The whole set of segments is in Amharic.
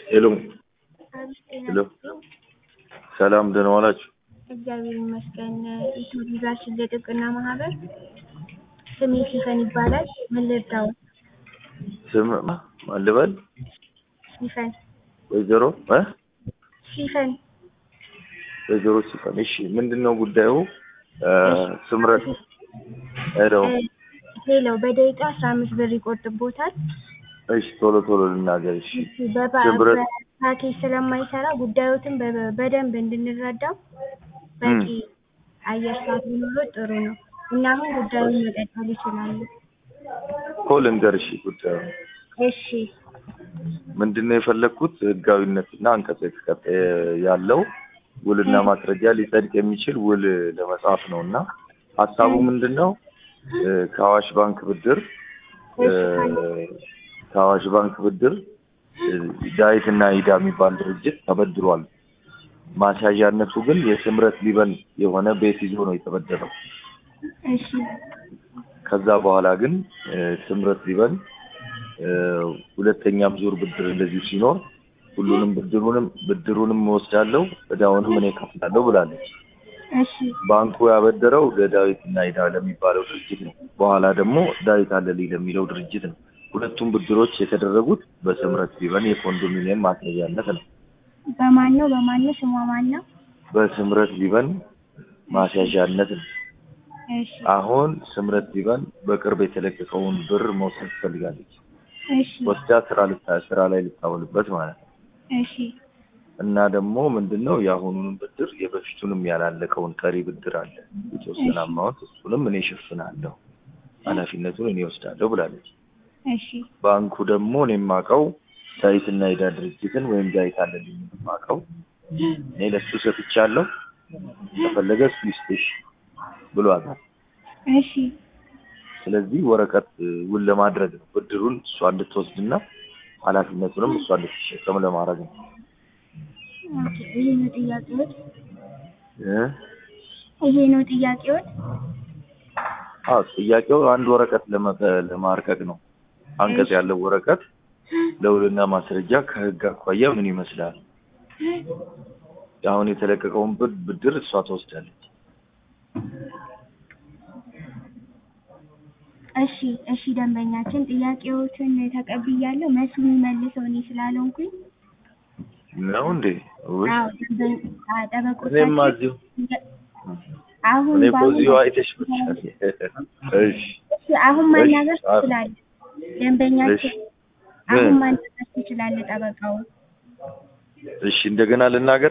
ሄሎ ሄሎ፣ ሰላም ደህና ዋላችሁ? እግዚአብሔር ይመስገን። ኢትዮ ቪዛችን ለጥብቅና ማህበር ስሜ ሲፈን ይባላል። ምን ልርዳው? ስም ማን ልበል? ሲፈን ወይዘሮ እ ሲፈን ወይዘሮ ሲፈን። እሺ ምንድን ነው ጉዳዩ? እ ስምረት ሄሎ። ሄሎ በደቂቃ አስራ አምስት ብር ይቆጥቦታል። እሺ ቶሎ ቶሎ ልናገር። እሺ በባ- ስምረት በፓኬጅ ስለማይሰራ ጉዳዮትን በ- በደንብ እንድንረዳው በቂ አየር ሰዓት ቢኖረው ጥሩ ነው እና አሁን ጉዳዩን መቀጠል ይችላሉ። እኮ ልንገር። እሺ ጉዳዩ እሺ ምንድን ነው የፈለግኩት ህጋዊነትና አንቀጽ የተቀጠ ያለው ውልና ማስረጃ ሊጸድቅ የሚችል ውል ለመጻፍ ነው እና ሀሳቡ ምንድን ነው እ ከአዋሽ ባንክ ብድር እ ከአዋሽ ባንክ ብድር እ ዳዊት እና ኢዳ የሚባል ድርጅት ተበድሯል። ማስያዣነቱ ግን የስምረት ሊበን የሆነ ቤት ይዞ ነው የተበደረው። እሺ ከዛ በኋላ ግን እ ስምረት ሊበን እ ሁለተኛም ዙር ብድር እንደዚሁ ሲኖር ሁሉንም ብድሩንም ብድሩንም እወስዳለሁ እዳውንም እኔ ከፍላለሁ ብላለች። እሺ ባንኩ ያበደረው ለዳዊት እና ኢዳ ለሚባለው ድርጅት ነው። በኋላ ደግሞ ዳዊት አለልኝ ለሚለው ድርጅት ነው። ሁለቱም ብድሮች የተደረጉት በስምረት ሊበን የኮንዶሚኒየም ማስያዣነት ነው። በማን ነው በማን ነው ስሟ ማን ነው? በስምረት ሊበን ማስያዣነት ነው። እሺ አሁን ስምረት ሊበን በቅርብ የተለቀቀውን ብር መውሰድ ትፈልጋለች። እሺ ወስዳ ስራ ልታ ስራ ላይ ልታውልበት ማለት ነው። እሺ እና ደግሞ ምንድነው የአሁኑንም ብድር የበፊቱንም ያላለቀውን ቀሪ ብድር አለ የተወሰነ አማውንት እሱንም እኔ እሸፍናለሁ ኃላፊነቱን እኔ ወስዳለሁ ብላለች። እሺ ባንኩ ደግሞ እኔ የማውቀው ዳዊትና ኢዳ ድርጅትን ወይም ዳዊት አለልኝ የማውቀው እኔ ለሱ ሰጥቻለሁ ከፈለገ እሱ ይስጥሽ ብሏታል። እሺ ስለዚህ ወረቀት እ, ውል ለማድረግ ነው ብድሩን እሷ እንድትወስድና ኃላፊነቱንም እሷ እንድትሸከም ለማድረግ ነው ኦኬ ይሄ ነው ጥያቄዎት? እ? ይሄ ነው ጥያቄዎት? አዎ ጥያቄው አንድ ወረቀት ለመ- ለማርቀቅ ነው። አንቀጽ ያለው ወረቀት ለውልና ማስረጃ ከህግ አኳያ ምን ይመስላል? አሁን የተለቀቀውን ብድ- ብድር እሷ ትወስዳለች። እሺ እሺ ደንበኛችን ጥያቄዎችን ተቀብያለሁ። መልሱ የሚመልሰው እኔ ስላልሆንኩኝ ነው እንዴ? ውይ አዎ ደንበኛ አ- እኔማ ጠበቆቻችን እዚሁ አሁን እኔ እኮ በአሁን- እዚሁ አይተሽ ብቻ። እሺ እሺ አሁን ማናገር እሺ፣ አዎ። ትችላለህ። ደንበኛችን እሺ። አሁን ምን? ማናገር ትችላለህ ጠበቃው እሺ እንደገና ልናገር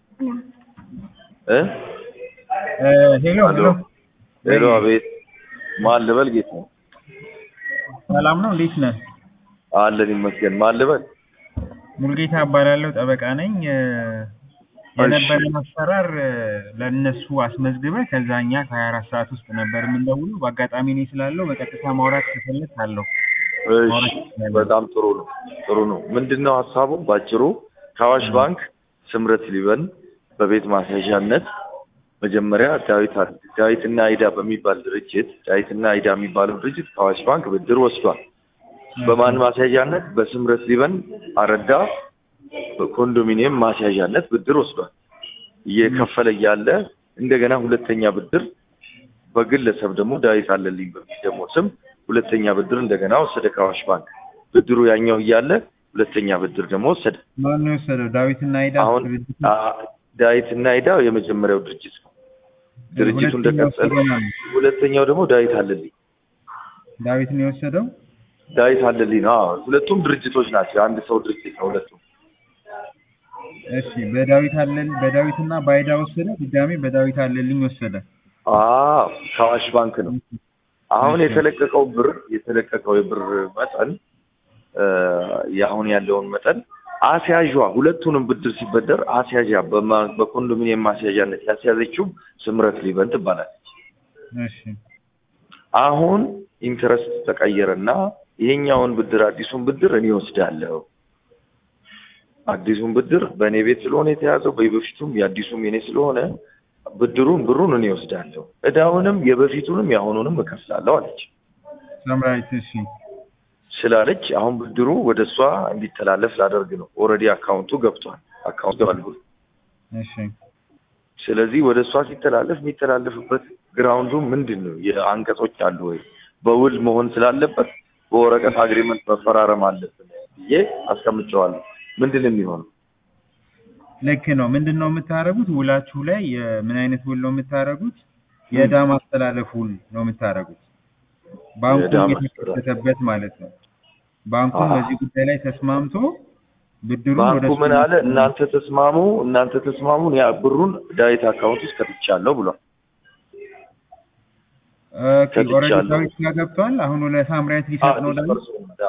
እ ሄሎ አሎ ሄሎ፣ አቤት። ማን ልበል? ጌታ ሰላም ነው፣ እንዴት ነህ? አለን ይመስገን። ማን ልበል? ሙልጌታ እባላለሁ፣ ጠበቃ ነኝ። እ፣ የነበረን አሰራር እ፣ ለእነሱ አስመዝግበህ ከዛ እኛ ከሀያ አራት ሰዓት ውስጥ ነበር የምንደውለው። በአጋጣሚ እኔ ስላለው በቀጥታ ማውራት ከፈለግ አለው። እሺ በጣም ጥሩ ነው፣ ጥሩ ነው። ምንድን ነው ሀሳቡ? ባጭሩ ከአዋሽ ባንክ ስምረት ሊበን በቤት ማስያዣነት መጀመሪያ ዳዊት አ- ዳዊትና አይዳ በሚባል ድርጅት ዳዊትና አይዳ የሚባለው ድርጅት ከአዋሽ ባንክ ብድር ወስዷል። በማን ማስያዣነት? በስምረት ሊበን አረዳ በኮንዶሚኒየም ማስያዣነት ብድር ወስዷል። እየከፈለ እያለ እንደገና ሁለተኛ ብድር በግለሰብ ደግሞ ዳዊት አለልኝ በሚል ደግሞ ስም ሁለተኛ ብድር እንደገና ወሰደ ከአዋሽ ባንክ። ብድሩ ያኛው እያለ ሁለተኛ ብድር ደግሞ ወሰደ። ማን ነው የወሰደው? ዳዊትና አይዳ አሁን ድርጅት አ- ዳዊት እና አይዳ የመጀመሪያው ድርጅት ነው። ድርጅቱ ሁለተኛው እንደቀጠለ የወሰደው ማን ነው? ሁለተኛው ደግሞ ዳዊት አለልኝ ዳዊት ነው የወሰደው። ዳዊት አለልኝ ነው። አዎ ሁለቱም ድርጅቶች ናቸው። አንድ ሰው ድርጅት ነው ሁለቱም። እሺ በዳዊት አለል በዳዊትና በአይዳ ወሰደ። ድጋሜ በዳዊት አለልኝ ወሰደ። አዎ ከአዋሽ ባንክ ነው። አሁን የተለቀቀው ብር የተለቀቀው የብር መጠን እ፣ የአሁን ያለውን መጠን አስያዧ ሁለቱንም ብድር ሲበደር አስያዣ በማ- በኮንዶሚኒየም ማስያዣነት ያስያዘችው ስምረት ሊበን ትባላለች። እሺ አሁን ኢንተረስት ተቀየረና ይሄኛውን ብድር አዲሱን ብድር እኔ ወስዳለሁ። አዲሱን ብድር በእኔ ቤት ስለሆነ የተያዘው በበፊቱም የአዲሱም የኔ ስለሆነ ብድሩን ብሩን እኔ ወስዳለሁ፣ እዳውንም የበፊቱንም የአሁኑንም እከፍላለሁ አለች። ሰምራዊት እሺ ስላለች አሁን ብድሩ ወደ እሷ እንዲተላለፍ ላደርግ ነው። ኦልሬዲ አካውንቱ ገብቷል። አካውንቱ ገብቷል። እሺ ስለዚህ ወደ እሷ ሲተላለፍ የሚተላለፍበት ግራውንዱ ምንድን ነው? የአንቀጾች አሉ ወይ? በውል መሆን ስላለበት በወረቀት አግሪመንት መፈራረም አለብን ብዬ አስቀምጨዋለሁ። ምንድን ነው የሚሆነው? ልክ ነው። ምንድን ነው የምታደርጉት? ውላችሁ ላይ የ- ምን አይነት ውል ነው የምታደርጉት? የዕዳ ማስተላለፍ ውል ነው የምታደርጉት። ባንኩ የዕዳ ማስተላለፍ። የተከሰተበት ማለት ነው። ባንኩ አሃ። በዚህ ጉዳይ ላይ ተስማምቶ ብድሩን ወደ ባንኩ እሱ ምን አለ? እናንተ ተስማሙ፣ እናንተ ተስማሙ፣ ያ ብሩን ዳዊት አካውንት ውስጥ ከትቻለሁ ብሏል። ኦኬ፣ ኦልሬዲ ከትቻለሁ። ዳዊት ጋር ገብቷል። አሁን ለሳምራዊት ሊሰጥ ነው ዳዊት።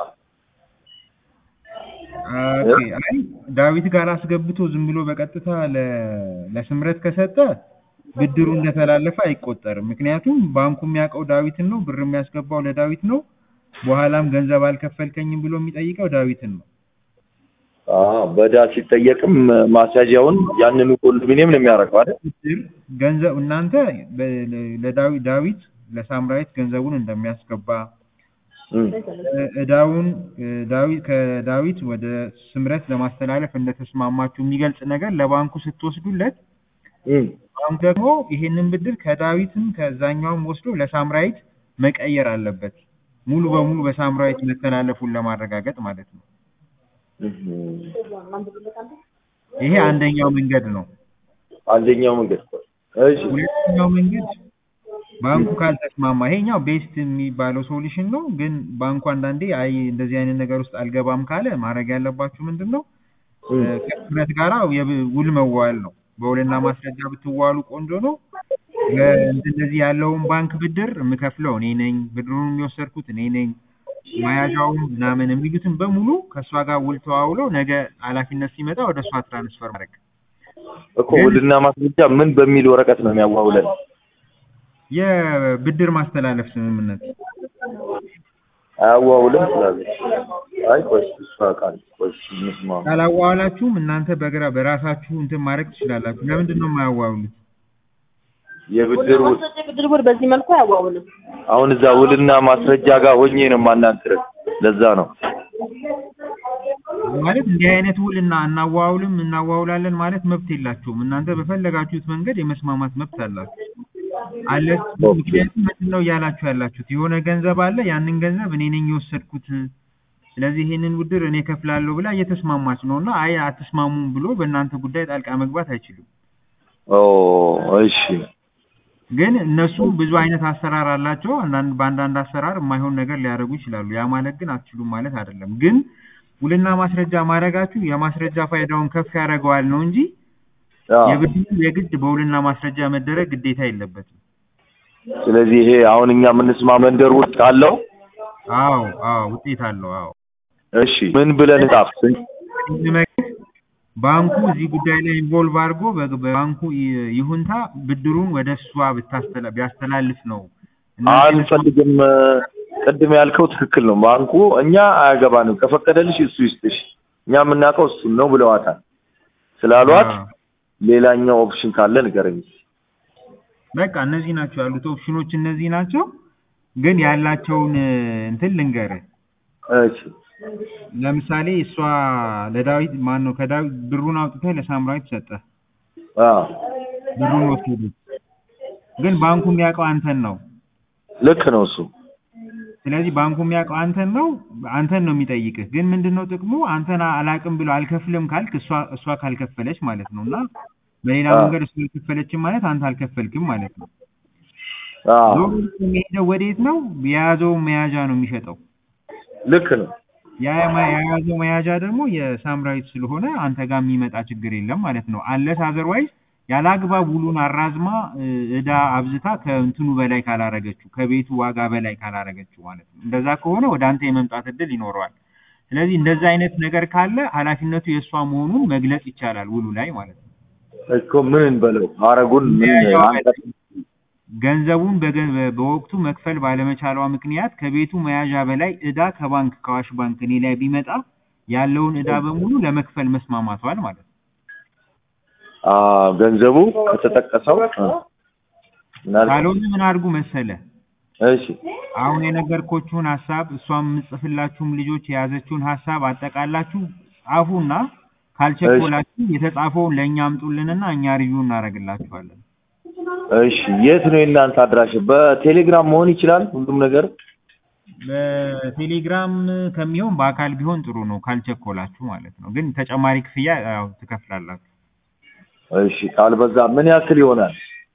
ኦኬ፣ አይ ዳዊት ጋር አስገብቶ ዝም ብሎ በቀጥታ ለ- ለስምረት ከሰጠ ብድሩ እንደተላለፈ አይቆጠርም። ምክንያቱም ባንኩ የሚያውቀው ዳዊትን ነው፣ ብር የሚያስገባው ለዳዊት ነው። በኋላም ገንዘብ አልከፈልከኝም ብሎ የሚጠይቀው ዳዊትን ነው። በዳ ሲጠየቅም ማስያዣውን ያንኑ ኮንዶሚኒየም ነው የሚያደርገው አይደል? ብድር ገንዘብ እናንተ በ- ለዳዊት ዳዊት ለሳምራዊት ገንዘቡን እንደሚያስገባ እም። እ- እዳውን እ፣ ዳዊት ከዳዊት ወደ ስምረት ለማስተላለፍ እንደተስማማችሁ የሚገልጽ ነገር ለባንኩ ስትወስዱለት እም። ባንኩ ደግሞ ይሄንን ብድር ከዳዊትም ከዛኛውም ወስዶ ለሳምራዊት መቀየር አለበት። ሙሉ በሙሉ በሳምራዊት መተላለፉን ለማረጋገጥ ማለት ነው። እም። ይሄ አንደኛው መንገድ ነው። አንደኛው መንገድ እኮ። እሺ ሁለተኛው መንገድ ባንኩ ካልተስማማ፣ ይሄኛው ቤስት የሚባለው ሶሉሽን ነው። ግን ባንኩ አንዳንዴ አይ እንደዚህ አይነት ነገር ውስጥ አልገባም ካለ ማድረግ ያለባችሁ ምንድን ነው እም። ከህብረት ጋራ የብ- ውል መዋል ነው። በውልና ማስረጃ ብትዋሉ ቆንጆ ነው። እንደዚህ ያለውን ባንክ ብድር የምከፍለው እኔ ነኝ፣ ብድሩን የወሰድኩት እኔ ነኝ፣ መያዣውን ምናምን የሚሉትን በሙሉ ከእሷ ጋር ውል ተዋውለው ነገ ኃላፊነት ሲመጣ ወደ እሷ ትራንስፈር ማድረግ እኮ ውልና ማስረጃ ምን በሚል ወረቀት ነው የሚያዋውለን? የብድር ማስተላለፍ ስምምነት አያዋውልም ስላለች አይ ቆይ እሷ ቃል ቆይ እንስማ። ካላዋዋላችሁም እናንተ በግራ በራሳችሁ እንትን ማድረግ ትችላላችሁ። ለምንድን ነው የማያዋውሉት? የብድር ውል ብድር ውል በዚህ መልኩ አያዋውልም። አሁን እዛ ውልና ማስረጃ ጋር ሆኜ ነው የማናግርህ። ለዛ ነው ማለት እንዲህ አይነት ውል እና እናዋውልም እናዋውላለን ማለት መብት የላችሁም። እናንተ በፈለጋችሁት መንገድ የመስማማት መብት አላችሁ አለ። ምክንያቱም ምንድን ነው እያላችሁ ያላችሁት የሆነ ገንዘብ አለ፣ ያንን ገንዘብ እኔ ነኝ የወሰድኩት፣ ስለዚህ ይሄንን ብድር እኔ ከፍላለሁ ብላ እየተስማማች ነው እና አይ አትስማሙም ብሎ በእናንተ ጉዳይ ጣልቃ መግባት አይችሉም። ኦ እሺ ግን እነሱ ብዙ አይነት አሰራር አላቸው። አንዳንድ በአንዳንድ አሰራር የማይሆን ነገር ሊያደርጉ ይችላሉ። ያ ማለት ግን አትችሉም ማለት አይደለም። ግን ውልና ማስረጃ ማድረጋችሁ የማስረጃ ፋይዳውን ከፍ ያደርገዋል ነው እንጂ አዎ። የብድሩ የግድ በውልና ማስረጃ መደረግ ግዴታ የለበትም። ስለዚህ ይሄ አሁን እኛ የምንስማ መንደር ውስጥ ካለው አዎ አዎ ውጤት አለው። አዎ እሺ ምን ብለን ጻፍ እንመክር ባንኩ እዚህ ጉዳይ ላይ ኢንቮልቭ አድርጎ በ- በባንኩ ይ- ይሁንታ ብድሩን ወደ እሷ ብታስተላ- ቢያስተላልፍ ነው እናንተ አንፈልግም። ቅድም ያልከው ትክክል ነው። ባንኩ እኛ አያገባንም፣ ከፈቀደልሽ እሱ ይስጥሽ፣ እኛ የምናውቀው እሱን ነው ብለዋታል። ስላሏት አዎ። ሌላኛው ኦፕሽን ካለ ንገረኝ። በቃ እነዚህ ናቸው ያሉት ኦፕሽኖች እነዚህ ናቸው። ግን ያላቸውን እ፣ እንትን ልንገርህ። እሺ ለምሳሌ እሷ ለዳዊት ማን ነው ከዳዊት ብሩን አውጥተህ ለሳምራዊት ሰጠህ፣ አዎ ብሩን ወሰዱ። ግን ባንኩ የሚያውቀው አንተን ነው። ልክ ነው እሱ። ስለዚህ ባንኩ የሚያውቀው አንተን ነው፣ አንተን ነው የሚጠይቅህ። ግን ምንድን ነው ጥቅሙ? አንተን አላቅም ብሎ አልከፍልም ካልክ እሷ እሷ ካልከፈለች ማለት ነው። እና በሌላ አዎ። መንገድ እሷ አልከፈለችም ማለት አንተ አልከፈልክም ማለት ነው። አዎ ዞሮ የሚሄደው ወዴት ነው? የያዘውን መያዣ ነው የሚሸጠው። ልክ ነው። ያ የማ- የያዘው መያዣ ደግሞ የሳምራዊት ስለሆነ አንተ ጋር የሚመጣ ችግር የለም ማለት ነው። አለስ አዘርዋይዝ ያለ አግባብ ውሉን አራዝማ እ፣ እዳ አብዝታ ከእንትኑ በላይ ካላረገችው ከቤቱ ዋጋ በላይ ካላረገችው ማለት ነው። እንደዛ ከሆነ ወደ አንተ የመምጣት እድል ይኖረዋል። ስለዚህ እንደዛ አይነት ነገር ካለ ኃላፊነቱ የእሷ መሆኑን መግለጽ ይቻላል ውሉ ላይ ማለት ነው። እኮ ምን እንበለው አረጉን ምን ያው አንቀጽ ገንዘቡን በገ- በ- በወቅቱ መክፈል ባለመቻሏ ምክንያት ከቤቱ መያዣ በላይ እዳ ከባንክ ከአዋሽ ባንክ እኔ ላይ ቢመጣ ያለውን እዳ በሙሉ ለመክፈል መስማማቷል ማለት ነው። አ ገንዘቡ ከተጠቀሰው እ፣ ምናልባት- ካልሆነ ምን አድርጉ መሰለ እሺ አሁን የነገርኮችሁን ሀሳብ እሷም የምጽፍላችሁም ልጆች የያዘችውን ሀሳብ አጠቃላችሁ ጻፉና ካልቸኮላችሁ የተጻፈውን ለእኛ አምጡልንና እኛ ሪቪው እናደርግላችኋለን። እሺ የት ነው የእናንተ አድራሻ? በቴሌግራም መሆን ይችላል ሁሉም ነገር? በቴሌግራም ከሚሆን በአካል ቢሆን ጥሩ ነው ካልቸኮላችሁ ማለት ነው። ግን ተጨማሪ ክፍያ ያው ትከፍላላችሁ። እሺ ካልበዛ ምን ያክል ይሆናል?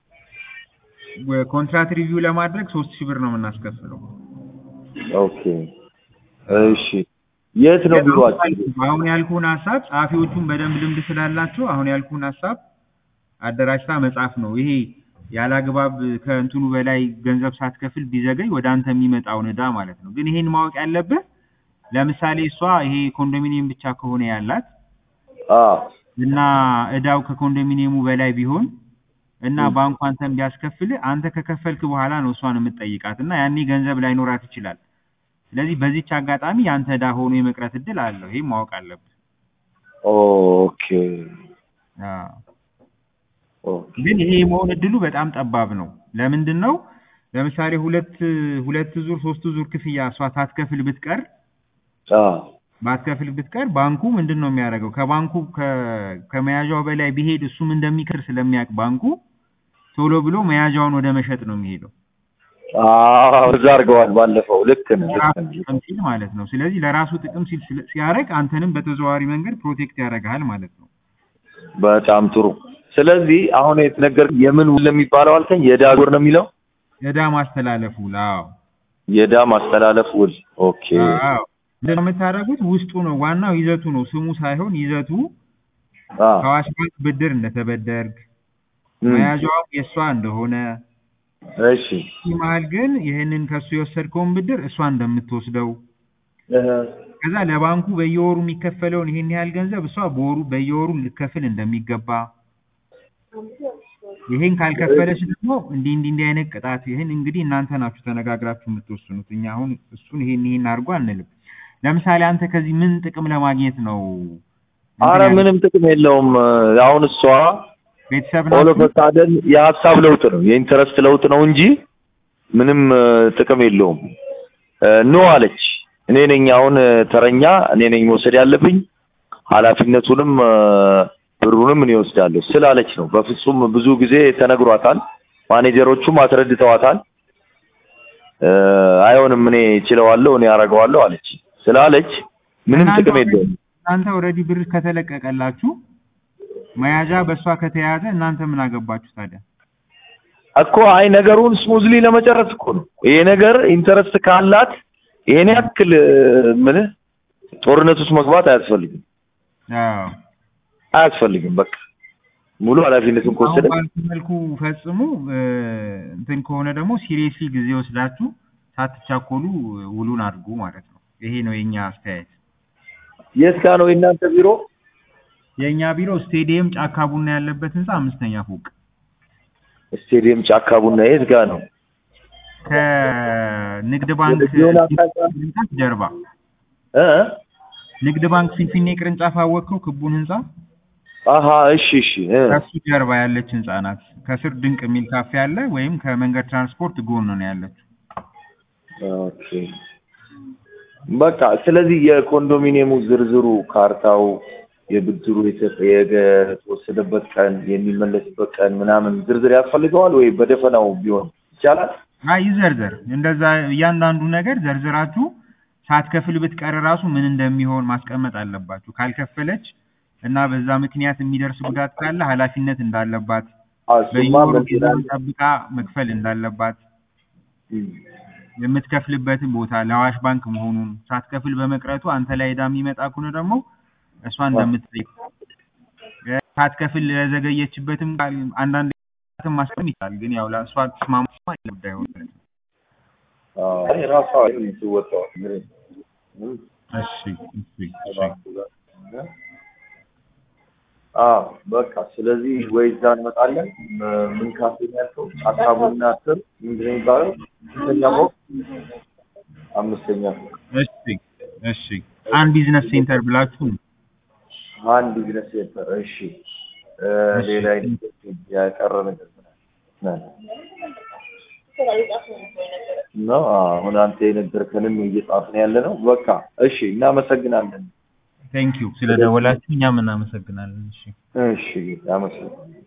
ኮንትራት ሪቪው ለማድረግ ሶስት ሺህ ብር ነው የምናስከፍለው። ኦኬ እሺ የት ነው ቢሮአችሁ? አሁን ያልኩህን ሀሳብ ጸሐፊዎቹን በደንብ ልምድ ስላላቸው አሁን ያልኩህን ሀሳብ አደራጅታ መጻፍ ነው። ይሄ ያለ አግባብ ከእንትኑ በላይ ገንዘብ ሳትከፍል ቢዘገይ ወደ አንተ የሚመጣውን ዕዳ ማለት ነው። ግን ይሄን ማወቅ ያለብህ ለምሳሌ እሷ ይሄ ኮንዶሚኒየም ብቻ ከሆነ ያላት አዎ እና ዕዳው ከኮንዶሚኒየሙ በላይ ቢሆን እና ባንኩ አንተን ቢያስከፍልህ አንተ ከከፈልክ በኋላ ነው እሷን የምትጠይቃት እና ያኔ ገንዘብ ላይኖራት ይችላል። ስለዚህ በዚች አጋጣሚ ያንተ ዕዳ ሆኖ የመቅረት እድል አለው። ይሄን ማወቅ አለብህ። ኦኬ አዎ። ኦኬ ግን ይሄ የመሆን እድሉ በጣም ጠባብ ነው። ለምንድን ነው? ለምሳሌ ሁለት ሁለት ዙር ሶስት ዙር ክፍያ እሷ ሳትከፍል ብትቀር አዎ ባትከፍል ብትቀር ባንኩ ምንድን ነው የሚያደርገው? ከባንኩ ከ- ከመያዣው በላይ ቢሄድ እሱም እንደሚከር ስለሚያውቅ ባንኩ ቶሎ ብሎ መያዣውን ወደ መሸጥ ነው የሚሄደው። አዎ እዛ አድርገዋል ባለፈው። ልክ ነህ ልክ ለራሱ ነህ። ጥቅም ሲል ማለት ነው። ስለዚህ ለራሱ ጥቅም ሲል ስለ- ሲያደርግ አንተንም በተዘዋዋሪ መንገድ ፕሮቴክት ያደርግሃል ማለት ነው። በጣም ጥሩ። ስለዚህ አሁን የተነገር የምን ውል የሚባለው አልከኝ? የዕዳ ውል ነው የሚለው? ዕዳ ማስተላለፉ አዎ የዕዳ ማስተላለፍ ውል። ኦኬ አዎ ምንድን ነው የምታደርጉት? ውስጡ ነው ዋናው ይዘቱ ነው ስሙ ሳይሆን ይዘቱ አዎ ከአዋሽ ባንክ ብድር እንደተበደርግ እም፣ መያዣውም የእሷ እንደሆነ እሺ ይህ መሀል ግን ይህንን ከእሱ የወሰድከውን ብድር እሷ እንደምትወስደው እህ፣ ከዛ ለባንኩ በየወሩ የሚከፈለውን ይሄን ያህል ገንዘብ እሷ በወሩ በየወሩ ልከፍል እንደሚገባ ይሄን ካልከፈለች ደግሞ እንዲህ እንዲህ እንዲህ አይነት ቅጣት ይህን እንግዲህ እናንተ ናችሁ ተነጋግራችሁ የምትወስኑት። እኛ አሁን እሱን ይሄን ይሄን አድርጎ አንልም። ለምሳሌ አንተ ከዚህ ምን ጥቅም ለማግኘት ነው? አረ እንትን ያልከው? ምንም ጥቅም የለውም። አሁን እሷ ቤተሰብ ኦሎ ናችሁ? ፈቃደን የሀሳብ ለውጥ ነው የኢንተረስት ለውጥ ነው እንጂ ምንም እ፣ ጥቅም የለውም። እ፣ ኖ አለች። እኔ ነኝ አሁን እ፣ ተረኛ እኔ ነኝ መውሰድ ያለብኝ ኃላፊነቱንም እ፣ ብሩንም እኔ እወስዳለሁ ስላለች ነው። በፍጹም ብዙ ጊዜ ተነግሯታል። ማኔጀሮቹም አስረድተዋታል። እ፣ አይሆንም እኔ እችለዋለሁ እኔ አደርገዋለሁ አለች ስላለች ምንም እናንተ ጥቅም ኦልሬዲ- የለውም። እናንተ ኦልሬዲ ብር ከተለቀቀላችሁ መያዣ በእሷ ከተያዘ እናንተ ምን አገባችሁ ታዲያ? እኮ አይ ነገሩን ስሙዝሊ ለመጨረስ እኮ ነው። ይሄ ነገር ኢንተረስት ካላት ይሄን ያክል እ፣ ምልህ ጦርነት ውስጥ መግባት አያስፈልግም አዎ አያስፈልግም። በቃ ሙሉ ኃላፊነቱን አሁን ከወሰደ ባልኩ መልኩ ፈጽሙ። እ፣ እንትን ከሆነ ደግሞ ሲሪየስሊ ጊዜ ወስዳችሁ ሳትቻኮሉ ውሉን አድርጉ ማለት ነው። ይሄ ነው የኛ አስተያየት። የት ጋ ነው የእናንተ ቢሮ? የእኛ ቢሮ ስቴዲየም ጫካ ቡና ያለበት ህንፃ አምስተኛ ፎቅ ስቴዲየም ጫካ ቡና የት ጋ ነው? ከንግድ ባንክ የሆነ አቅጣጫ ቅርንጫፍ ጀርባ እ ንግድ ባንክ ፊንፊኔ ቅርንጫፍ አወቅከው? ክቡን ህንፃ አሀ እሺ እሺ እ ከሱ ጀርባ ያለች ህንፃ ናት። ከስር ድንቅ የሚል ካፌ አለ፣ ወይም ከመንገድ ትራንስፖርት ጎን ነው ያለችው። ኦኬ በቃ ስለዚህ የኮንዶሚኒየሙ ዝርዝሩ ካርታው የብድሩ የተ- የተወሰደበት ቀን የሚመለስበት ቀን ምናምን ዝርዝር ያስፈልገዋል ወይ በደፈናው ቢሆን ይቻላል? አይ ይዘርዘር። እንደዛ እያንዳንዱ ነገር ዘርዝራችሁ ሳትከፍል ብትቀር ራሱ ምን እንደሚሆን ማስቀመጥ አለባችሁ። ካልከፈለች እና በዛ ምክንያት የሚደርስ ጉዳት ካለ ኃላፊነት እንዳለባት፣ አዎ፣ እሱማ በየወሩ ምን ጊዜውን ይላል? ጠብቃ መክፈል እንዳለባት፣ እም፣ የምትከፍልበትን ቦታ ለአዋሽ ባንክ መሆኑን ሳትከፍል በመቅረቱ አንተ ላይ ዕዳ የሚመጣ ከሆነ ደግሞ እሷ እንደምትጠይቅ እ፣ ሳትከፍል ለዘገየችበትም ቃል አንዳንድ ማስቀም ይቻላል። ግን ያው ለእሷ ተስማማ ጉዳይ ሆነ። አዎ፣ አይ ራሷ የምትወጣው እም፣ እሺ እሺ እሺ አዎ በቃ ስለዚህ ወይ እዛ እንመጣለን። ም- ምን ካፌ ነው ያልከው? ጫካ ቡና ስር ምንድን ነው የሚባለው? አምስተኛ ፎቅ አምስተኛ ፎቅ እሺ እሺ አንድ ቢዝነስ ሴንተር ብላችሁ አንድ ቢዝነስ ሴንተር። እሺ እ፣ እሺ። ሌላ አይነት ያቀረ ነገር ምን አለ? እና አሁን አንተ የነገርከንም እየጻፍን ያለ ነው። በቃ እሺ፣ እናመሰግናለን። ቴንክ ዩ ስለደወላችሁ እኛም እናመሰግናለን። እሺ እሺ፣ አመሰግናለሁ።